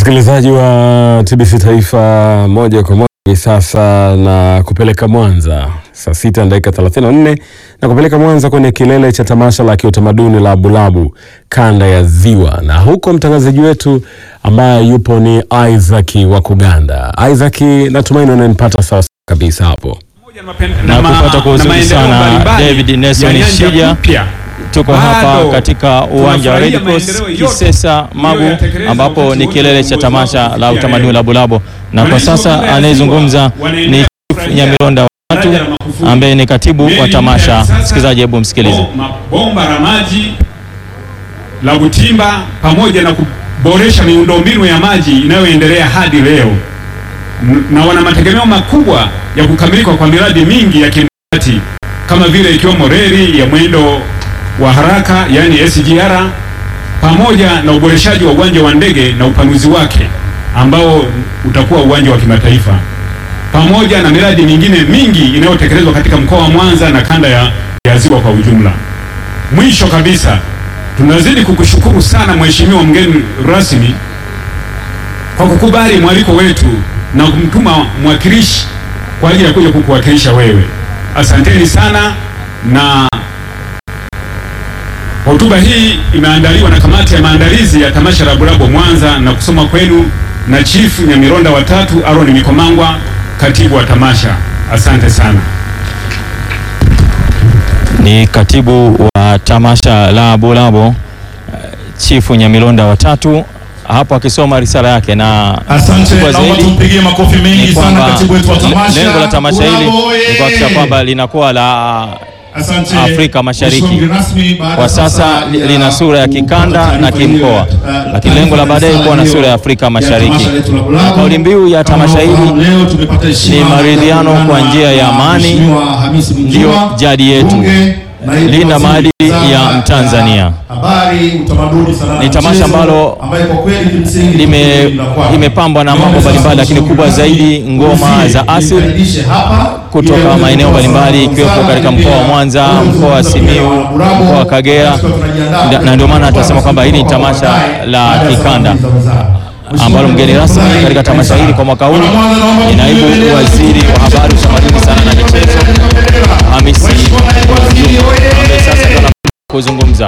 Msikilizaji wa TBC Taifa, moja kwa moja hivi sasa na kupeleka Mwanza saa sita na dakika 34 na kupeleka Mwanza kwenye kilele cha tamasha la kiutamaduni la Bulabu kanda ya Ziwa, na huko mtangazaji wetu ambaye yupo ni Isaac wa Kuganda. Isaac, natumaini unanipata sawa kabisa hapo. na kupata kwa uzuri sana David Nelson Shija. Tuko hapa katika uwanja wa Red Cross Kisesa Magu, ambapo ni kilele cha tamasha la utamaduni la Bulabo, na kwa sasa anayezungumza ni Chief Nyamironda watu ambaye ni katibu wa tamasha. Msikilizaji, hebu msikilize. Bomba la maji la Butimba pamoja na kuboresha miundombinu ya maji inayoendelea hadi leo, na wana mategemeo makubwa ya kukamilika kwa miradi mingi ya kimkakati kama vile ikiwemo reli ya mwendo wa haraka yani SGR pamoja na uboreshaji wa uwanja wa ndege na upanuzi wake ambao utakuwa uwanja wa kimataifa pamoja na miradi mingine mingi inayotekelezwa katika mkoa wa Mwanza na kanda ya, ya Ziwa kwa ujumla. Mwisho kabisa, tunazidi kukushukuru sana Mheshimiwa mgeni rasmi kwa kukubali mwaliko wetu na kumtuma mwakilishi kwa ajili ya kuja kukuwakilisha wewe. Asanteni sana na Hotuba hii imeandaliwa na kamati ya maandalizi ya tamasha la Bulabo Mwanza na kusoma kwenu na Chief Nyamironda watatu Aaron Mikomangwa, katibu wa tamasha. Asante sana. Ni katibu wa tamasha la Bulabo Chief Nyamironda watatu hapo akisoma risala yake, na Asante, kubwa naomba zaidi tumpigie makofi ni mengi sana kwamba katibu wetu wa tamasha. lengo la tamasha hili Bulabo, ni kuhakikisha oye! kwamba linakuwa la Asante. Afrika Mashariki. Mheshimiwa mgeni rasmi, baada kwa sasa ya lina sura ya kikanda kupata na taarifa hiyo kimkoa, ya- lakini lengo la baadaye kuwa na sura ya Afrika Mashariki. tamasha letu la Bulabo. Kauli mbiu ya Kama tamasha hili unafahamu, leo tumepata heshima ni maridhiano ya kwa njia ya na amani, Mheshimiwa Hamisi Mwinjuma, ndio jadi yetu. mbunge, naibu Linda waziri maadili wizara ya Mtanzania. Habari, utamaduni, sanaa Ni na tamasha michezo, ambalo ambaye kwa kweli kimsingi lime- ni la kwake. limepambwa na Niombe mambo sasa mbalimbali, lakini mheshimiwa kubwa rasmi zaidi ngoma uzie, za asili nikaribishe hapa, kutoka ili aweze maeneo kutoa mbalimbali, salamu ikiwepo zangu, katika lakini mkoa wa pia Mwanza, aweze mkoa wa kuzungumza pia Simiyu, na Bulabo, mkoa wa Kagera, tukiwa tunajiandaa na- na ndio maana kwa tunasema kwamba hili ni kwa tamasha baadaye, la baada ya kikanda, salamu za wizara. ambalo mgeni rasmi Mheshimiwa katika tamasha hili kwa mwaka huu Bwana Mwanza, naomba ni naibu mtuendelee. waziri wa habari, utamaduni, sanaa na michezo Hamisi Mheshimiwa naibu waziri, Mwinjuma, oye! ambaye sasa ndio anakwenda kuzungumza.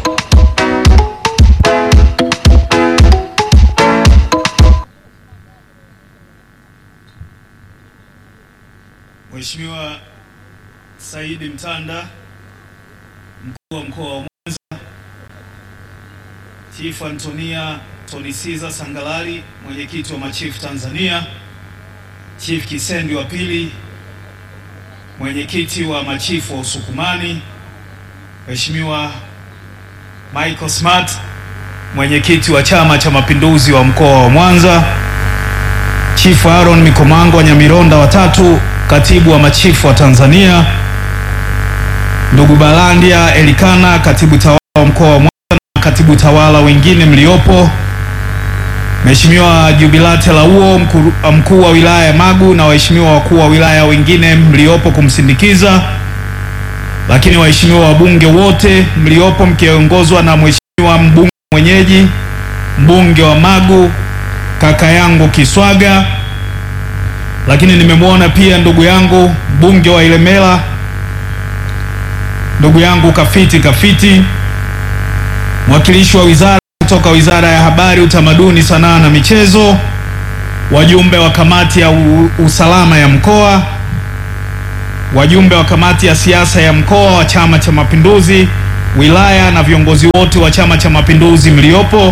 Mheshimiwa Saidi Mtanda, mkuu wa mkoa wa Mwanza, Chief Antonia Tonisiza Sangalali, mwenyekiti wa machifu Tanzania, Chief Kisendi wa pili, mwenyekiti wa machifu wa Usukumani, Mheshimiwa Michael Smart, mwenyekiti wa Chama cha Mapinduzi wa mkoa wa Mwanza, Chief Aaron Mikomango wa Nyamironda watatu, katibu wa machifu wa Tanzania, ndugu Balandia Elikana, katibu tawala wa mkoa wa Mwanza na katibu tawala wengine mliopo, Mheshimiwa Jubilate Lauo, mkuu mkuu wa wilaya ya Magu na waheshimiwa wakuu wa wilaya wengine mliopo kumsindikiza, lakini waheshimiwa wabunge wote mliopo mkiongozwa na mheshimiwa mbunge mwenyeji, mbunge wa Magu kaka yangu Kiswaga, lakini nimemwona pia ndugu yangu mbunge wa Ilemela, ndugu yangu Kafiti Kafiti, mwakilishi wa wizara kutoka Wizara ya Habari, Utamaduni, Sanaa na Michezo, wajumbe wa kamati ya u- usalama ya mkoa, wajumbe wa kamati ya siasa ya mkoa wa Chama cha Mapinduzi, wilaya na viongozi wote wa Chama cha Mapinduzi mliopo,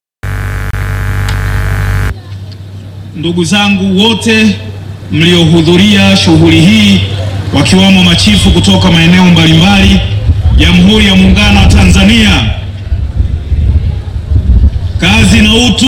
ndugu zangu wote mliohudhuria shughuli hii wakiwamo machifu kutoka maeneo mbalimbali Jamhuri ya Muungano wa Tanzania, kazi na utu.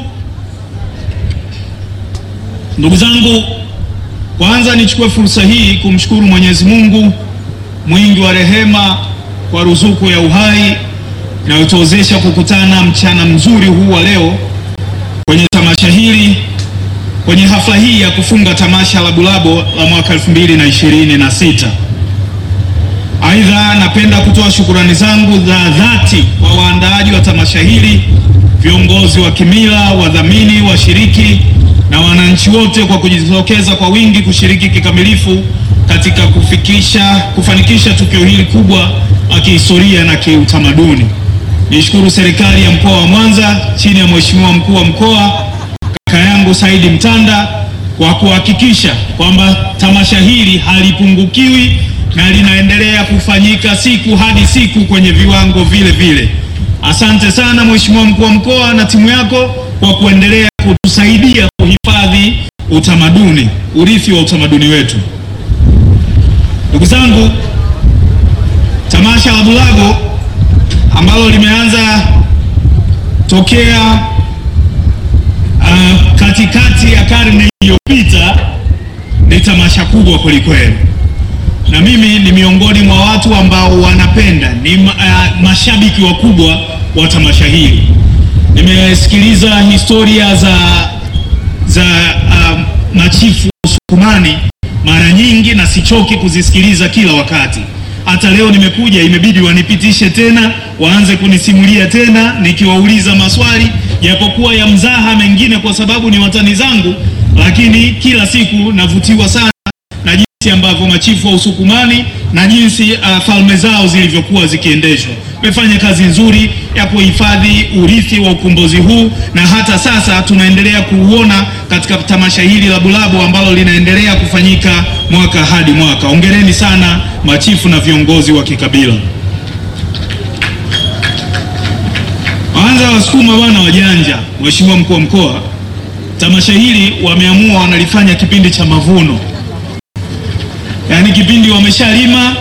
Ndugu zangu, kwanza nichukue fursa hii kumshukuru Mwenyezi Mungu mwingi wa rehema kwa ruzuku ya uhai inayotuwezesha kukutana mchana mzuri huu wa leo kwenye tamasha hili kwenye hafla hii ya kufunga tamasha la Bulabo la mwaka 2026. Aidha, napenda kutoa shukurani zangu za dhati kwa waandaaji wa tamasha hili viongozi wa kimila, wadhamini, washiriki na wananchi wote kwa kujitokeza kwa wingi kushiriki kikamilifu katika kufikisha kufanikisha tukio hili kubwa la kihistoria na kiutamaduni. Nishukuru serikali ya mkoa wa Mwanza chini ya Mheshimiwa mkuu wa mkoa kaka yangu Saidi Mtanda kwa kuhakikisha kwamba tamasha hili halipungukiwi na linaendelea kufanyika siku hadi siku kwenye viwango vile vile. Asante sana Mheshimiwa mkuu wa mkoa na timu yako kwa kuendelea kutusaidia kuhifadhi utamaduni, urithi wa utamaduni wetu. Ndugu zangu, tamasha la Bulago ambalo limeanza tokea uh, katikati ya karne iliyopita ni tamasha kubwa kwelikweli, na mimi ni miongoni mwa watu ambao wanapenda, ni uh, mashabiki wakubwa wa tamasha hili. Nimesikiliza historia za, za uh, machifu Usukumani mara nyingi na sichoki kuzisikiliza kila wakati. Hata leo nimekuja, imebidi wanipitishe tena, waanze kunisimulia tena, nikiwauliza maswali japokuwa ya mzaha mengine, kwa sababu ni watani zangu, lakini kila siku navutiwa sana na jinsi ambavyo machifu wa Usukumani na jinsi uh, falme zao zilivyokuwa zikiendeshwa. Wamefanya kazi nzuri ya kuhifadhi urithi wa ukombozi huu, na hata sasa tunaendelea kuuona katika tamasha hili la Bulago ambalo linaendelea kufanyika mwaka hadi mwaka. Hongereni sana machifu na viongozi wa kikabila. Kwanza Wasukuma bwana wajanja, Mheshimiwa mkuu wa mkoa, tamasha hili wameamua wanalifanya kipindi cha mavuno, yaani kipindi wameshalima,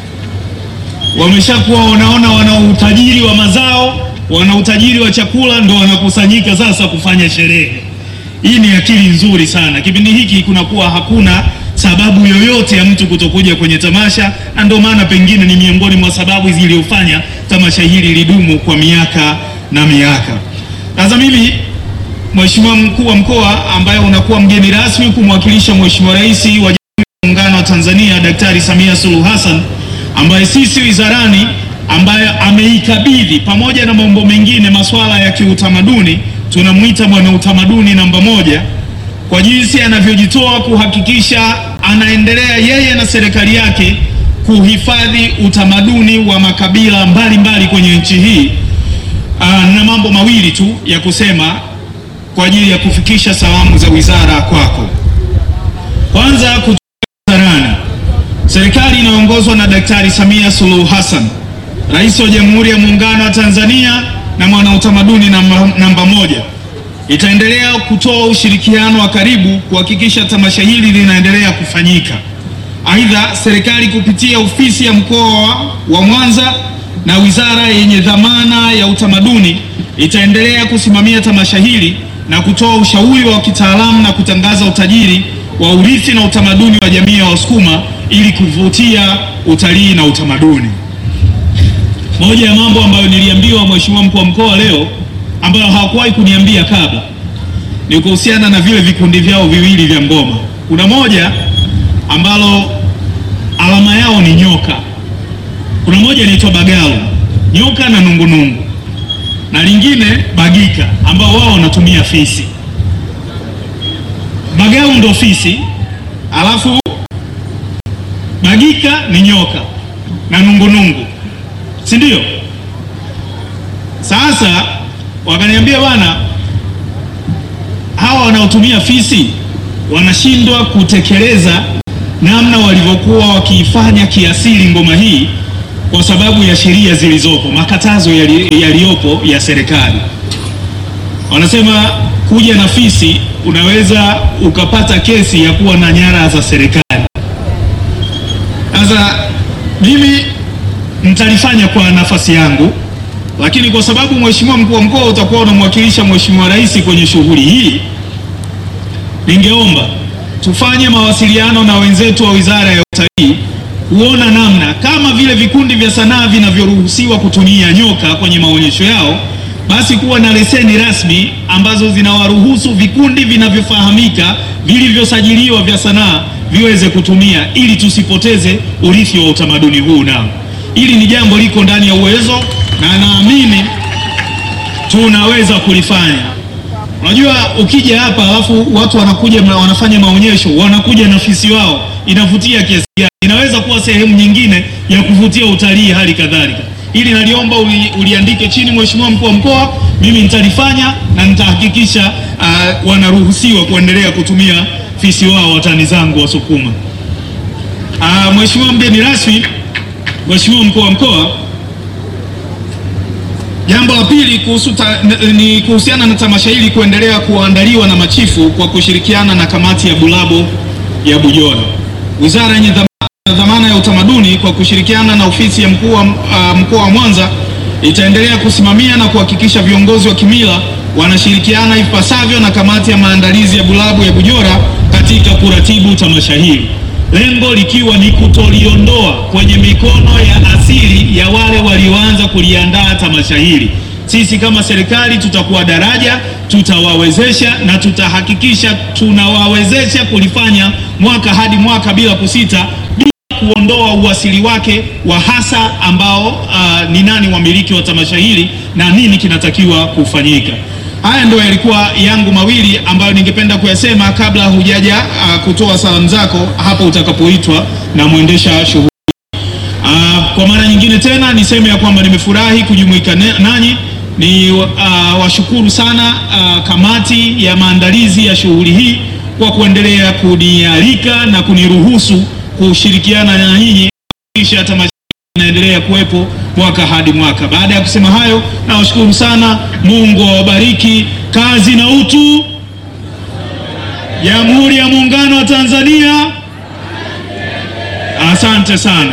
wameshakuwa wanaona wana utajiri wa mazao, wana utajiri wa chakula, ndo wanakusanyika sasa kufanya sherehe. Hii ni akili nzuri sana. Kipindi hiki kunakuwa hakuna sababu yoyote ya mtu kutokuja kwenye tamasha, na ndio maana pengine ni miongoni mwa sababu zilizofanya tamasha hili lidumu kwa miaka na miaka. Sasa mimi Mheshimiwa mkuu wa mkoa ambaye unakuwa mgeni rasmi kumwakilisha Mheshimiwa Rais wa Jamhuri ya Muungano wa Tanzania Daktari Samia Suluhu Hassan ambaye sisi wizarani ambaye ameikabidhi pamoja na mambo mengine masuala ya kiutamaduni, tunamwita bwana utamaduni namba moja kwa jinsi anavyojitoa kuhakikisha anaendelea yeye na serikali yake kuhifadhi utamaduni wa makabila mbalimbali mbali kwenye nchi hii. Aa, na mambo mawili tu ya kusema kwa ajili ya kufikisha salamu za wizara kwako. Kwanza, kutoka wizarani, serikali inayoongozwa na Daktari Samia Suluhu Hassan, Rais wa Jamhuri ya Muungano wa Tanzania na mwanautamaduni namba, namba moja itaendelea kutoa ushirikiano wa karibu kuhakikisha tamasha hili linaendelea kufanyika. Aidha, serikali kupitia ofisi ya mkoa wa Mwanza na wizara yenye dhamana ya utamaduni itaendelea kusimamia tamasha hili na kutoa ushauri wa kitaalamu na kutangaza utajiri wa urithi na utamaduni wa jamii ya Wasukuma ili kuvutia utalii na utamaduni. Moja ya mambo ambayo niliambiwa Mheshimiwa mkuu wa mkoa leo ambayo hawakuwahi kuniambia kabla ni kuhusiana na vile vikundi vyao viwili vya ngoma. Kuna moja ambalo alama yao ni nyoka, kuna moja inaitwa Bagalu, nyoka na nungunungu, na lingine Bagika ambao wao wanatumia fisi. Bagalu ndo fisi, alafu Bagika ni nyoka na nungunungu, si ndio? Sasa wakaniambia bwana, hawa wanaotumia fisi wanashindwa kutekeleza namna walivyokuwa wakiifanya kiasili ngoma hii kwa sababu ya sheria zilizopo, makatazo yaliyopo ya serikali. Wanasema kuja na fisi unaweza ukapata kesi ya kuwa na nyara za serikali. Sasa mimi nitalifanya kwa nafasi yangu lakini kwa sababu Mheshimiwa mkuu wa mkoa utakuwa unamwakilisha Mheshimiwa Rais kwenye shughuli hii, ningeomba tufanye mawasiliano na wenzetu wa Wizara ya Utalii kuona namna kama vile vikundi vya sanaa vinavyoruhusiwa kutumia nyoka kwenye maonyesho yao, basi kuwa na leseni rasmi ambazo zinawaruhusu vikundi vinavyofahamika vilivyosajiliwa vya sanaa viweze kutumia, ili tusipoteze urithi wa utamaduni huu. Nao hili ni jambo liko ndani ya uwezo na naamini tunaweza kulifanya. Unajua, ukija hapa alafu watu wanakuja ma- wanafanya maonyesho, wanakuja na fisi wao, inavutia kiasi gani? Inaweza kuwa sehemu nyingine ya kuvutia utalii hali kadhalika. Ili naliomba uli, uliandike chini, Mheshimiwa mkuu wa mkoa, mimi nitalifanya na nitahakikisha uh, wanaruhusiwa kuendelea kutumia fisi wao watani zangu Wasukuma. Uh, Mheshimiwa mgeni rasmi, Mheshimiwa mkuu wa mkoa, Jambo la pili kuhusu ta, n- ni kuhusiana na tamasha hili kuendelea kuandaliwa na machifu kwa kushirikiana na kamati ya Bulabo ya Bujora. Wizara yenye dhama- dhamana ya utamaduni kwa kushirikiana na ofisi ya mkuu wa uh, mkoa wa Mwanza itaendelea kusimamia na kuhakikisha viongozi wa kimila wanashirikiana ipasavyo na kamati ya maandalizi ya Bulabo ya Bujora katika kuratibu tamasha hili lengo likiwa ni kutoliondoa kwenye mikono ya asili ya wale walioanza kuliandaa tamasha hili. Sisi kama serikali tutakuwa daraja, tutawawezesha na tutahakikisha tunawawezesha kulifanya mwaka hadi mwaka bila kusita, bila kuondoa uasili wake wa hasa ambao uh, ni nani wamiliki wa tamasha hili na nini kinatakiwa kufanyika. Haya ndio yalikuwa yangu mawili ambayo ningependa kuyasema kabla hujaja uh, kutoa salamu zako hapo utakapoitwa na mwendesha shughuli. Uh, kwa mara nyingine tena niseme ya kwamba nimefurahi kujumuika ne- nanyi. Ni uh, washukuru sana uh, kamati ya maandalizi ya shughuli hii kwa kuendelea kunialika na kuniruhusu kushirikiana na nyinyi kisha tamasha inaendelea kuwepo mwaka hadi mwaka. Baada ya kusema hayo, nawashukuru sana. Mungu awabariki. Kazi na utu. Jamhuri ya Muungano wa Tanzania. Asante sana.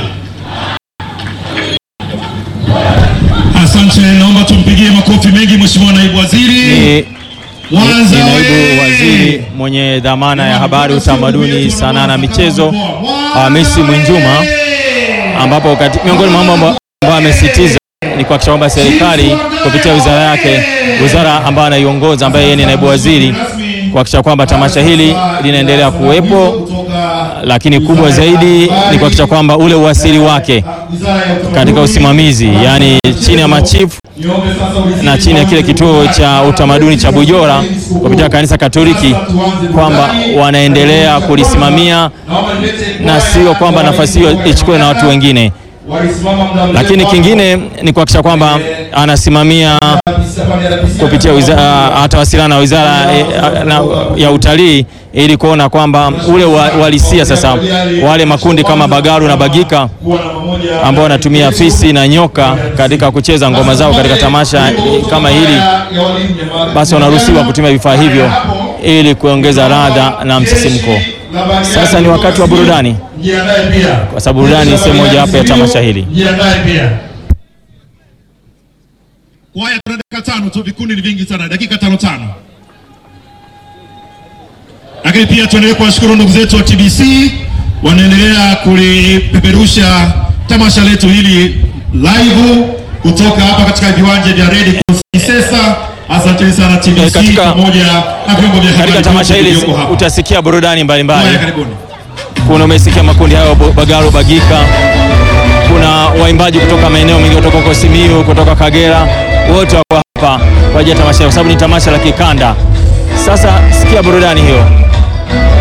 Asante, naomba tumpigie makofi mengi Mheshimiwa Naibu Waziri. Ni Mwanza ni naibu oye! waziri mwenye dhamana ya habari, utamaduni, sanaa na michezo Hamisi Mwinjuma, ambapo kati- miongoni mwa mambo amba- ambayo amesisitiza ni kuhakikisha kwamba serikali kupitia wizara yake, wizara ambayo anaiongoza, ambaye yeye ni naibu waziri, kuhakikisha kwamba tamasha hili linaendelea kuwepo, lakini kubwa zaidi ni kuhakikisha kwamba ule uasili wake katika usimamizi, yaani chini ya machifu na chini ya kile kituo cha utamaduni cha Bujora kupitia kanisa Katoliki kwamba wanaendelea kulisimamia na sio kwamba nafasi hiyo ichukue na watu wengine. Lakini kingine ni kuhakikisha kwamba anasimamia kupitia wizara, atawasiliana na wizara eh, na- ya utalii ili kuona kwamba ule wa- uhalisia sasa wale makundi kama Bagaru na Bagika ambao wanatumia fisi na nyoka katika kucheza ngoma zao katika tamasha eh, kama hili, basi wanaruhusiwa kutumia vifaa hivyo ili kuongeza ladha na msisimko. Sasa ni wakati wa burudani, kwa sababu burudani ni sehemu mojawapo ya tamasha hili. Jiandae pia. Kwaya tuna dakika tano tu, vikundi ni vingi sana, dakika tano tano. Lakini pia tuendelee kuwashukuru ndugu zetu wa TBC wanaendelea kulipeperusha tamasha letu hili live kutoka hapa katika viwanja vya Red Cross Kisesa. Asanteni sana Eh, TBC katika- pamoja na vyombo vya habari Katika tamasha hili vilivyoko hapa. utasikia burudani mbalimbali. Kwaya, karibuni. Kuna umesikia makundi hayo Bo- Bagaru, Bagika, kuna waimbaji kutoka maeneo mengi, kutoka huko Simiyu, kutoka Kagera, wote wako hapa kwa ajili ya tamasha, kwa sababu ni tamasha la kikanda. Sasa sikia burudani hiyo.